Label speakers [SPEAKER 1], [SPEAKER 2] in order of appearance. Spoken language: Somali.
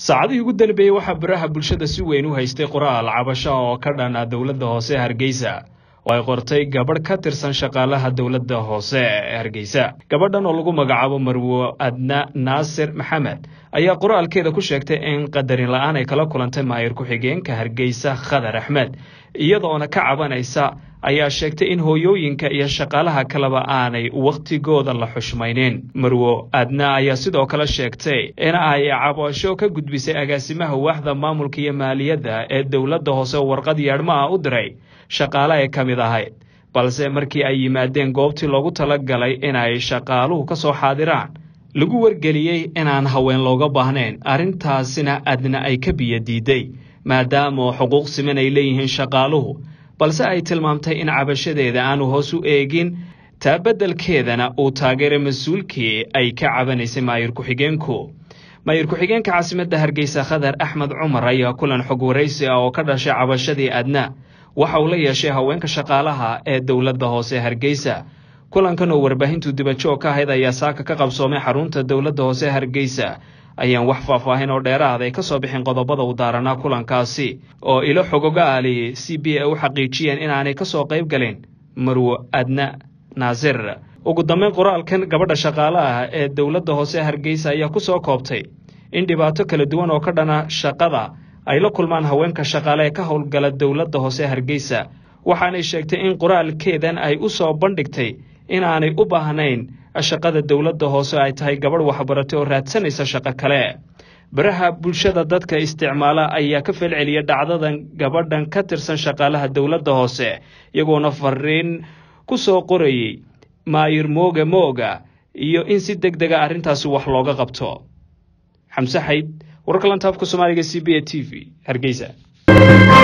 [SPEAKER 1] saacadihii ugu danbeeyey waxaa baraha bulshada si weyn u haystay qoraal cabasho oo ka dhan ah dowladda hoose hargeysa oo ay qortay gabadh ka tirsan shaqaalaha dowladda hoose ee hargeysa gabadhan oo lagu magacaabo marwo adna naasir maxamed ayaa qoraalkeeda ku sheegtay in qadarin la-aan ay kala kulantay maayir ku-xigeenka hargeysa khadar axmed iyadoona ka cabanaysa ayaa sheegtay in hooyooyinka iyo shaqaalaha kaleba aanay wakhtigooda la xushmaynin marwo adna ayaa sidoo kale sheegtay in ay cabasho ka gudbisay agaasimaha waaxda maamulka iyo maaliyadda ee dowladda hoose warqad yeedhma ah u diray shaqaale ay ka mid ahayd balse markii ay yimaadeen goobtii loogu talagalay inay shaqaaluhu ka soo xaadiraan lagu wargeliyey inaan haween looga baahnayn arrintaasina adna ay ka biyo diiday maadaama xuquuq siman ay leeyihiin shaqaaluhu balse ay tilmaamtay in cabashadeeda aanu hoos u eegin taa beddelkeedana uu taageeray mas-uulkii ay ka cabanaysay maayir ku-xigeenku maayir ku-xigeenka caasimadda hargeysa khadar axmed cumar ayaa kulan xog waraysi ah oo ka dhashay cabashadii adna waxa uu la yeeshay haweenka shaqaalaha ee dowladda hoose hargeysa kulankan oo warbaahintu dibajoog ka ahayd ayaa saaka ka qabsoomay xarunta dowladda hoose hargeysa ayaan wax faahfaahin oo dheeraad ay ka soo bixin qodobada u daaranaa kulankaasi oo ilo xogogaali c b a u xaqiijiyeen inaanay ka soo qayb galin marwo adna naasir ugu dambeyn qoraalkan gabadha shaqaalaha ee dowladda hoose hargeysa ayaa ku soo koobtay in dhibaato kala duwan oo ka dhana shaqada ay la kulmaan haweenka shaqaale ee ka howlgala dowladda hoose hargeysa waxaanay sheegtay in qoraalkeedan ay u soo bandhigtay inaanay u baahnayn shaqada dowladda hoose ay tahay gabadh waxbaratay oo raadsanaysa shaqo kale baraha bulshada dadka isticmaala ayaa ka falceliya dhacdadan gabadhan ka tirsan shaqaalaha dowladda hoose iyagoona fariin ku soo qorayey maayir mooga mooga iyo in si deg dega arrintaasi wax looga qabto xamse xayd wararka lantaafka soomaaliga c b a t v hargeysa